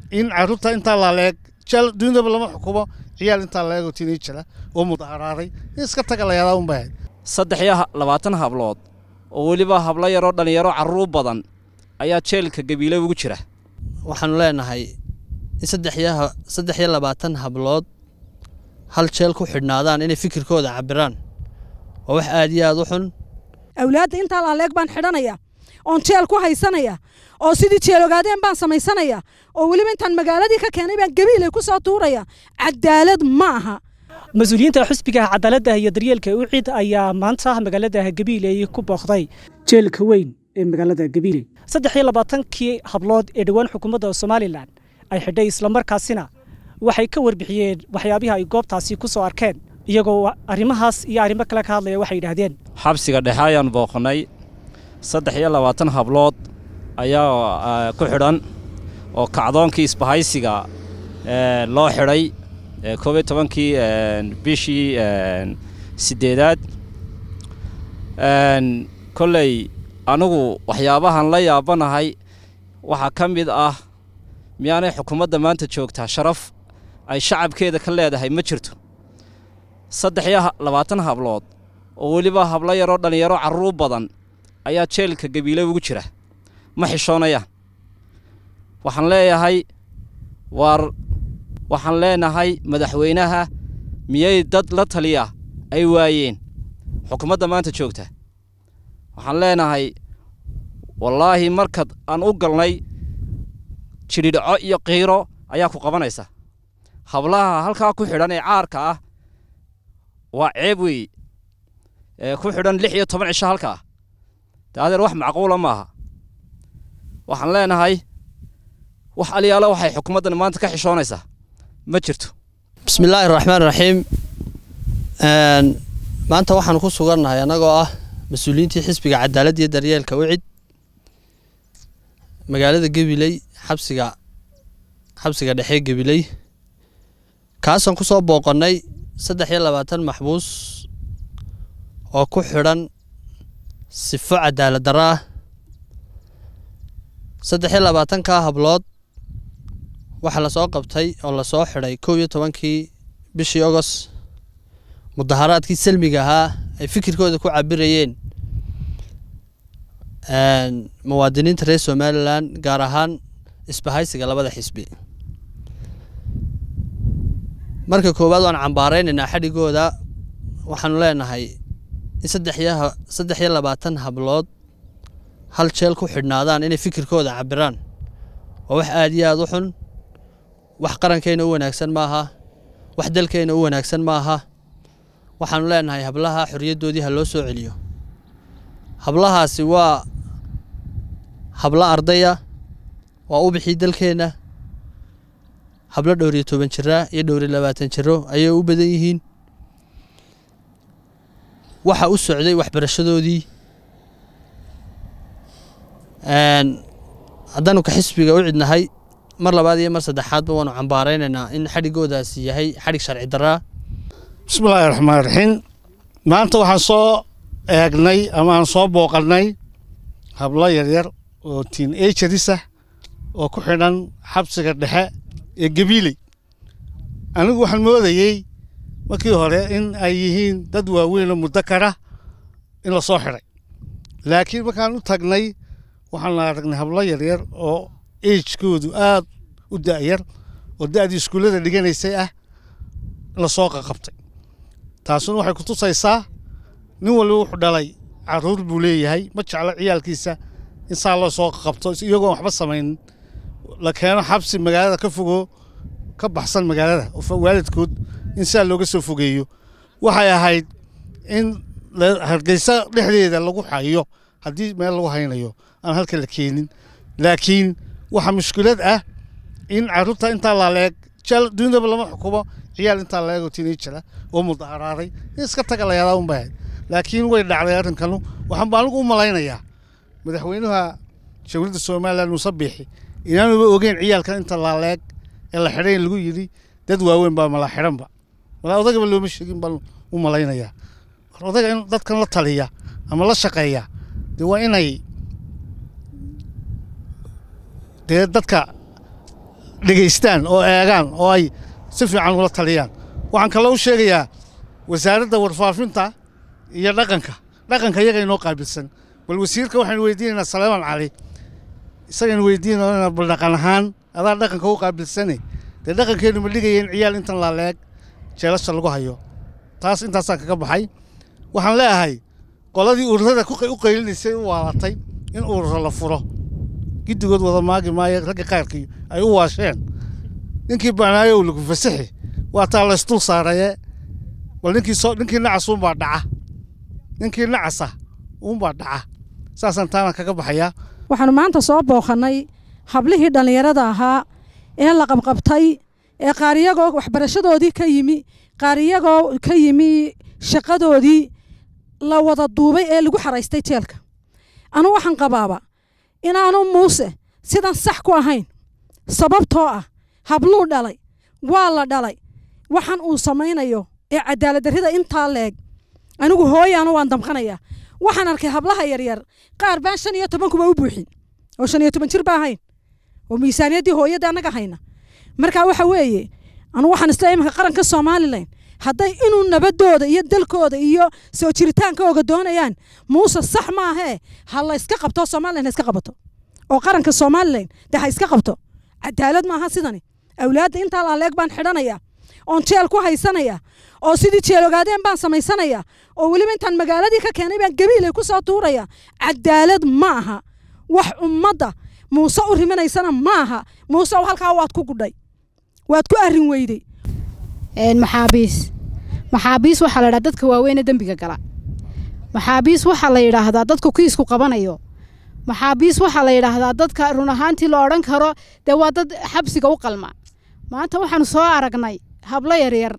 in caruurta intaa laaleeg jeel dunidaba lama xukumo ciyaal intaa laeego tiinijara oo mudaharaaday in iska taga layadaa un bay ahayd saddex iyo labaatan hablood oo weliba hablo yaroo dhallinyaro carruur badan ayaa jeelka gabiile ugu jira waxaanu leenahay in saddex iyo labaatan hablood hal jeel ku xidhnaadaan inay fikirkooda cabiraan waa wax aad iyo aad u xun awlaadda intaa laaleeg baan xidhanaya oon jeel ku haysanaya oo sidii jeel ogaadeen baan samaysanaya oo weliba intaan magaaladii ka keenay baan gabiilay ku soo tuuraya cadaalad ma aha mas-uuliyiinta xusbiga cadaaladda iyo daryeelka ucid ayaa maanta magaalada gabiiley ku booqday jeelka weyn ee magaalada gabiiley saddex iyo labaatankii hablood ee dhowaan xukuumadda somalilan ay xidhay islamarkaasina waxay ka warbixiyeen waxyaabihii ay goobtaasi ku soo arkeen iyagoo arrimahaas iyo arrimo kale ka hadlaya waxay yidhaahdeen xabsiga dhexe ayaan booqnay saddex iyo labaatan hablood ayaa ku xidhan oo kacdoonkii isbahaysiga loo xidhay koob iyo tobankii bishii siddeedaad kolley anigu waxyaabahan la yaabanahay waxaa ka mid ah miyaanay xukuumadda maanta joogtaa sharaf ay shacabkeeda ka leedahay ma jirto saddex iyo labaatan hablood oo weliba hablo yaroo dhallinyaro carruur badan ayaa jeelka gabiile ugu jira ma xishoonayaan waxaan leeyahay waar waxaan leenahay madaxweynaha miyay dad la taliya ay waayeen xukuumadda maanta joogta waxaan leenahay wallaahi markad aan u galnay jidhidhaco iyo qiiro ayaa ku qabanaysa hablaha halkaa ku xidhan ee caarka ah waa ceeb weeye ee ku xidhan lix iyo toban cisho halkaa daadeer wax macquula maaha waxaan leenahay wax aliyaalo waxay xukuumaddan maanta ka xishoonaysaa ma jirto bismi illaahi raxmaan raxiim maanta waxaanu ku sugannahay annagoo ah mas-uuliyiintii xisbiga cadaaladda iyo daryeelka ucid magaalada gabiley xabsiga xabsiga dhexe gabiley kaasaan ku soo booqannay saddex iyo labaatan maxbuus oo ku xidhan sifo cadaalad darro ah saddex iyo labaatankaa hablood waxaa lasoo qabtay oo lasoo xidhay kow iyo tobankii bishii ogos mudaharaadkii salmiga ahaa ay fikirkooda ku cabirayeen muwaadiniinta reer somalilan gaar ahaan isbahaysiga labada xisbi marka koowaad waan cambaaraynaynaa xadhigooda waxaanu leenahay in saddex iyo saddex iyo labaatan hablood hal jeel ku xidhnaadaan inay fikirkooda cabiraan waa wax aad iyo aad u xun wax qarankeena u wanaagsan maaha wax dalkeena u wanaagsan maaha waxaanu leenahay hablaha xoriyaddoodii ha loo soo celiyo hablahaasi waa hablo ardaya waa u bixii dalkeenna hablo dhowr iyo toban jira iyo dhowr iyo labaatan jiro ayay u badan yihiin waxa u socday waxbarashadoodii haddaanu ka xisbiga u cidnahay mar labaad iyo mar saddexaadba waanu cambaaraynaynaa in xadhigoodaasi yahay xadhig sharci daraa bismillaahi raxmaan raxiim maanta waxaan soo eegnay ama aan soo booqannay hablo yaryar oo tiin ageris ah oo ku xidhan xabsiga dhexe ee gabiiley anigu waxaan moodayey markii hore in ay yihiin dad waaweyn oo muddo kara in la soo xidhay laakiin markaan u tagnay waxaan aragnay hablo yaryar oo agekoodu aad u da'yar oo da'dii iskuullada dhiganaysay ah la soo qaqabtay taasuna waxay ku tusaysaa nin waliba wuxuu dhalay carruur buu leeyahay ma jeclo ciyaalkiisa in saa loo soo qaqabto iyagoon waxba samaynin la keeno xabsi magaalada ka fogo ka baxsan magaalada waalidkood in saa looga soo fogeeyo waxay ahayd in hargeysa dhexdeeda lagu hayo haddii meel lagu haynayo aan halka la keenin laakiin waxaa mushkilad ah in carruurta intaa laaleeg dunidaba lama xukumo ciyaal intaa laego tiinijara oo mudaharaaday in iska taga layadaa un bay ahayd laakiin way dhacday arrinkanu waxaan ba anigu u malaynayaa madaxweynaha dowladda somalilan muuse biixi inaanuba ogeyn ciyaalkan inta laaleeg ee la xidhay lagu yidhi dad waaweyn baa mala xidhanba malaa odagaba looma sheegin baan u malaynayaa war odaga in dadkan la taliya ama la shaqeeya dee waa inay dee dadka dhegaystaan oo eegaan oo ay si fiican ula taliyaan waxaan kaloo u sheegayaa wasaaradda warfaafinta iyo dhaqanka dhaqanka iyaga inoo qaabilsan bal wasiirka waxaynu weydiinaynaa salaaman cali isagaynu weydiinaynaa bal dhaqan ahaan adaa dhaqanka u qaabilsane dee dhaqankeennu ma dhigaya in ciyaal intan laaleeg jeelasha lagu hayo taas intaasaan kaga baxay waxaan leeyahay qoladii ururada u qaylinaysay u waalatay in ururo la furo giddigood wada maagi maayo ragga qaarkii ay u waasheen ninkii banaayo u lagu fasaxi waa taa laysdul saaraye bal ninkii soo ninkii nacas uunbaa dhaca ninkii nacasa uunbaa dhaca saasaan taana kaga baxayaa waxaanu maanta soo booqannay hablihii dhallinyarada ahaa ee la qabqabtay ee qaar iyagoo waxbarashadoodii ka yimi qaar iyagoo ka yimi shaqadoodii la wada duubay ee lagu xaraystay jeelka anu waxaan qabaaba inaanu muuse sidan sax ku ahayn sababtoo ah habluu dhalay waa la dhalay waxaan uu samaynayo ee cadaaladdarrida intaa leeg anigu hooyaanu waan damqanayaa waxaan arkay hablaha yaryar qaar baan shan iyo tobankuba u buuxin oo shan iyo toban jir ba ahayn oo miisaaniyaddii hooyadda annaga hayna marka waxa weeye anu waxaan isla imanka qaranka somalilan hadday inuu nabadooda iyo dalkooda iyo soo jiritaankooga doonayaan muuse sax maahee ha la yska qabto somalilan ha iska qabato oo qaranka somalilan de ha iska qabto cadaalad maaha sidani awlaadda intaa laaleeg baan xidhanaya oon jeel ku haysanaya oo sidii jeelogaadeen baan samaysanayaa oo weliba intaan magaaladii ka keenay baan gabiilay ku soo tuuraya cadaalad ma aha wax ummadda muuse u rimanaysana ma aha muuse halkaa waad ku gudhay waad ku arrin weyday maxaabiis maxaabiis waxaa la yidhaha dadka waaweyne dembiga gala maxaabiis waxaa la yidhaahdaa dadku kiisku qabanayo maxaabiis waxaa la yidhaahdaa dadka run ahaantii la odhan karo dee waa dad xabsiga u qalma maanta waxaanu soo aragnay hablo yaryar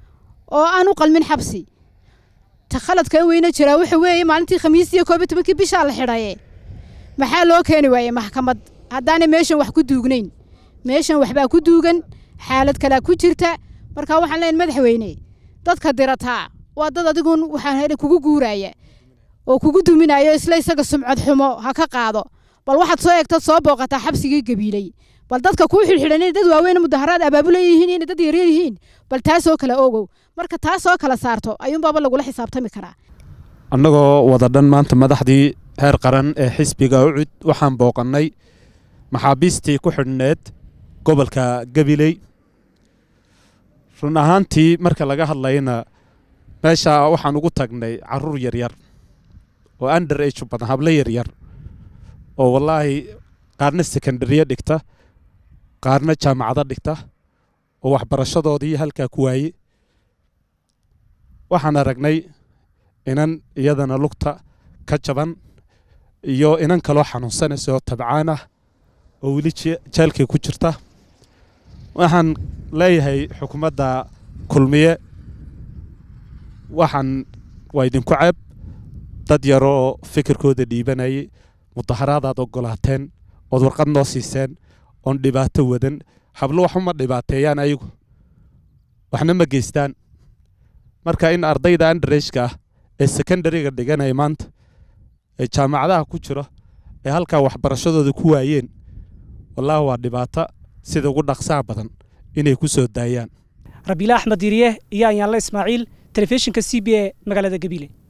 oo aan u qalmin xabsi ta khaladka in weyna jiraa waxa weeye maalintii khamiistii koob iyo tobankii bishaa la xidhaye maxaa loo keeni waayey maxkamad haddaanay meeshan wax ku duugnayn meeshan waxbaa ku duugan xaalad kalea ku jirta marka waxaan leeyahay madaxweyne dadka dirataa waa dad adigun waxaan kugu guuraya oo kugu duminayo isla isaga sumcad xumo ha ka qaado bal waxaad soo eegtad soo booqataa xabsigii gabiilay bal dadka kuu xidhxidhan inay dad waaweyn mudaharaad abaabula yihiin inay dad yaryar yihiin bal taasoo kale ogow marka taasoo kala saarto ayuunbaaba lagula xisaabtami karaa annagoo wada dhan maanta madaxdii heer qaran ee xisbiga ucud waxaan booqannay maxaabiistii ku xidhneed gobolka gabiley run ahaantii marka laga hadlayna meesha waxaan ugu tagnay caruur yaryar oo under age badan hablo yaryar oo wallaahi qaarna secondariya dhigta qaarna jaamacado dhigta oo waxbarashadoodii halkaa ku waaye waxaan aragnay inan iyadana lugta ka jaban iyo inan kaloo xanuunsanaysa oo tabcaan ah oo weli jeelkay ku jirta waxaan leeyahay xukuumadda kulmiye waxaan waa idinku ceeb dad yaroo fikirkooda dhiibanayay mudaharaadaad ogolaateen ood warqad noo siiseen oon dhibaato wadan hablo waxuma dhibaateeyaan ayagu waxna ma geystaan marka in ardayda andareshka ah ee secondariga dhiganaya maanta ee jaamacadaha ku jiro ee halkaa waxbarashadooda ku waayeen wallaahi waa dhibaato sida ugu dhaqsaha badan inay ku soo daayaan rabiila axmed diriye iyo anyaanle ismaaciil telefishinka c b a magaalada gabiile